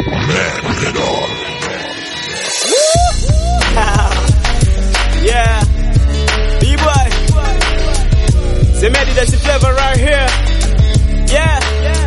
yeah. B-boy. Semedi that's the flavor right here. Yeah.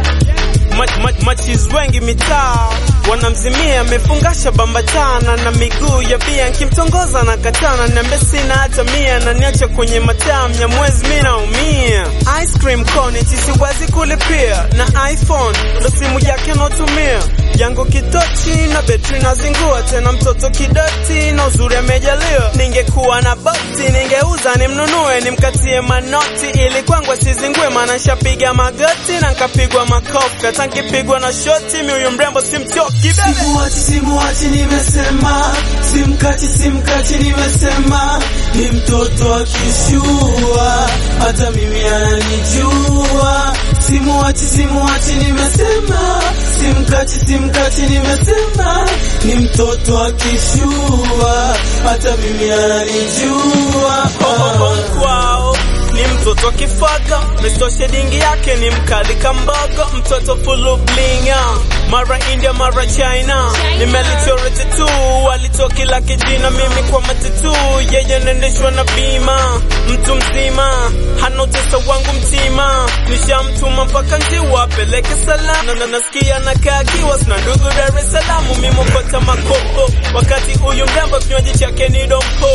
Mach- mach- Machis wengi mitaa wanamzimia, amefungasha bambatana na miguu ya bia, nkimtongoza na katana, niambe sina hata mia, na niacha kwenye mataa mnyamwezi, mi naumia. Ice cream cone eti siwezi kulipia, na iPhone ndo simu yake natumia yangu kitochi na betri nazingua, tena mtoto kidoti na uzuri amejaliwa. Ningekuwa na boti ningeuza nimnunue, nimkatie manoti ili kwangu asizingue, maana shapiga magoti na nkapigwa makofi, hata nkipigwa na shoti mi huyu mrembo simchoki bebe. Simuachi, simuachi, nimesema simkachi, simkachi, nimesema ni mtoto akishua, hata mimi ananijua. Simuachi, simuachi, nimesema simkachi, simkachi, nimesema ni mtoto akishua, hata mimi ananijua. Bongo kwao ni mtoto kifaga, mestoshe dingi yake ni mkali kambaga, mtoto fulu blinga, mara India mara China, nimelichora tatu, alitoa kila kijina, mimi kwa matatu, yeye naendeshwa na bima, mtu mzima hana utesa wangu mtima, nishamtuma mpaka njiwa apeleke salamu, na na nasikia nakaa kiwa sina ndugu Dar es Salaam, mimi mpata makopo, wakati huyu mrembo kinywaji chake ni dompo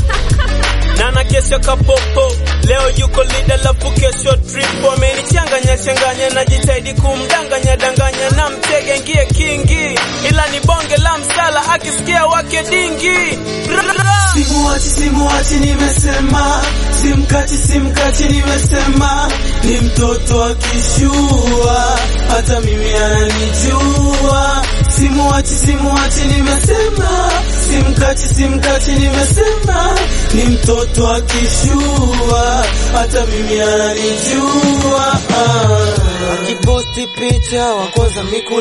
Nana kesho kapopo, leo yuko lida lafu kesho tripo. Amenichanganya changanya, najitahidi kumdanganya danganya, na mtege ngie kingi, ila ni bonge la msala, akisikia wake dingi Rrrra. Simuachi, simuachi, nimesema simkachi, simkachi, nimesema ni mtoto akishua, hata mimi ananijua. Simuachi, simuachi, nimesema simkachi, simkachi, nimesema ni mtoto akishua, hata mimi ananijua. Ah. Akiposti picha wakoza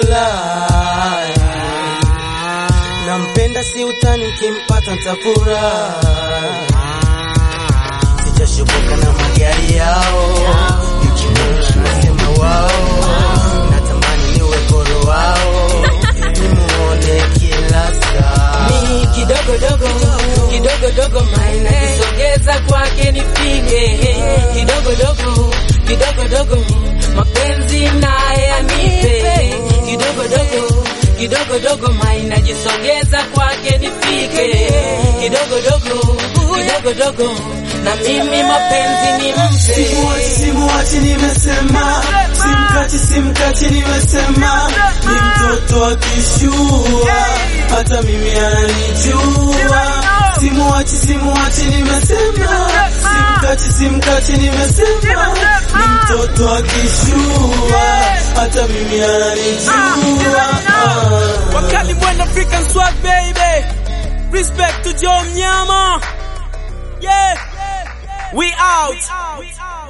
mikulaya nampenda si utani, kimpata ntafurahi. Sijashoboka na magari yao, yukimuki nasema wao, natamani niwe goro wao, nimuone kila saa. ni kidogo dogo kidogo dogo maina kisogeza kwake nipige kidogo dogo kidogo dogo mapenzi naye anipe kidogo dogo kidogo dogo maina jisogeza kwake nipige kidogo dogo kidogo dogo na mimi mapenzi ni Simuachi, mpe simuachi, nimesema simkachi, simkachi, nimesema ni mtoto akishua, hata mimi ananijua. Simuachi, simuachi, nimesema simkachi, simkachi, nimesema ni mtoto akishua, hata mimi ananijua. Ah. Wakali Bwana African swag baby, respect to Joe Mnyama, yeah, we out.